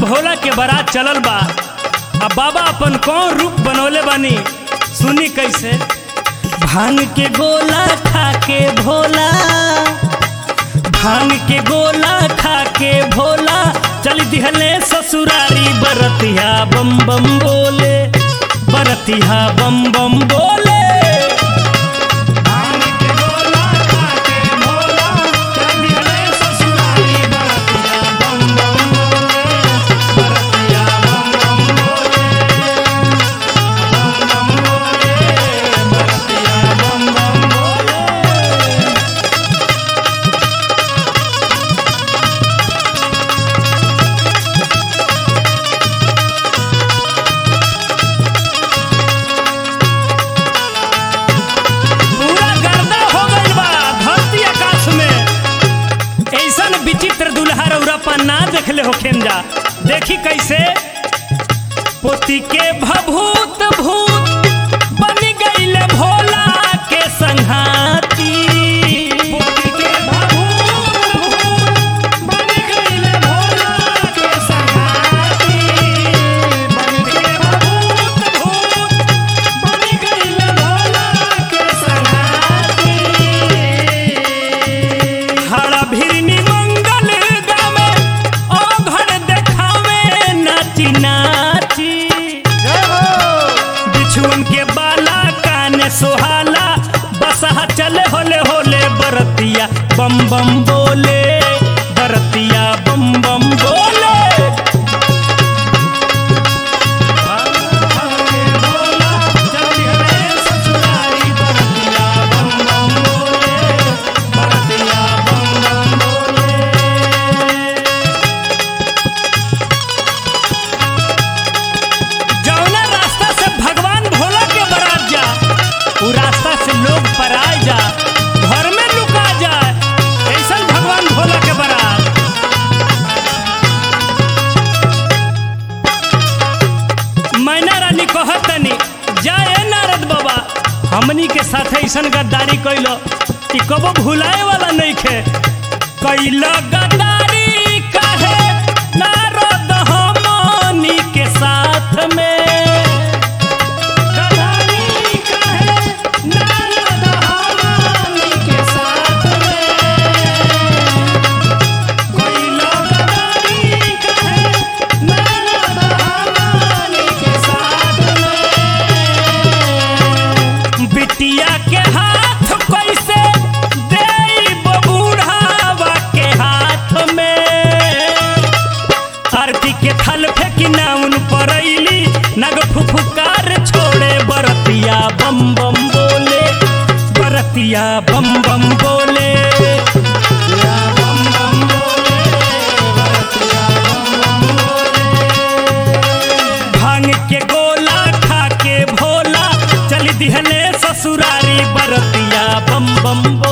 भोला के बारात चलल बा अब बाबा अपन कौन रूप बनौले बानी सुनी कैसे भांग के गोला खा के भोला भांग के गोला खा के भोला चल दिहले ससुरारी बरतिया बम बम बोले बरतिया बम बम बोले भांग के गोला खा के भोला चल दिहले ससुरारी बरतिया बम बम बोले बरतिया बम बम बोले बम बम बोले बरतिया बम बम बोले पूरा गर्दा हो गइल बा धरती आकाश में ऐसन विचित्र दुल्हा रौरा ना देखले होखेन जा देखी कैसे पोती के भभूत भूत बन गइले भोला के संघाती पोती के भभूत भूत बन गइले भोला के संघाती बन के भभूत भूत बन गइले भोला के संघाती हरा भिरनी मंगल गावे ओ घर देखावे नाची नाची बिछुअन के बाला कान सोहाला बसहा चले होले होले बरतिया बम बम बोले बरतिया बम बम बोले जौना रास्ता से भगवान भोला के बरात जा उ रास्ता से लोग पराए जा घर में लुका जाए ऐसा भगवान भोला के बरात मैना रानी कहतनी जाए नारद बाबा हमनी के साथ ऐसा गद्दारी कैलो कि कबो भुलाए वाला नहीं खे कैल गद्दारी काहे नारद हमनी के साथ में गद्दारी काहे नारद हमनी के साथ में कैल गद्दारी काहे नारद हमनी के साथ में बिटिया के हाथ कैसे देई बबूढ़ावा के हाथ में आरती के थल फेंकी नाउन परैली नग फुफुकार छोड़े बरतिया बम बम बोले बरतिया बम बम बोले बरतिया बम बम बोले, बरतिया बम बम बोले। भांग के गोला खा के भोला चल दिहले ससुरारी बरतिया बम बम बोले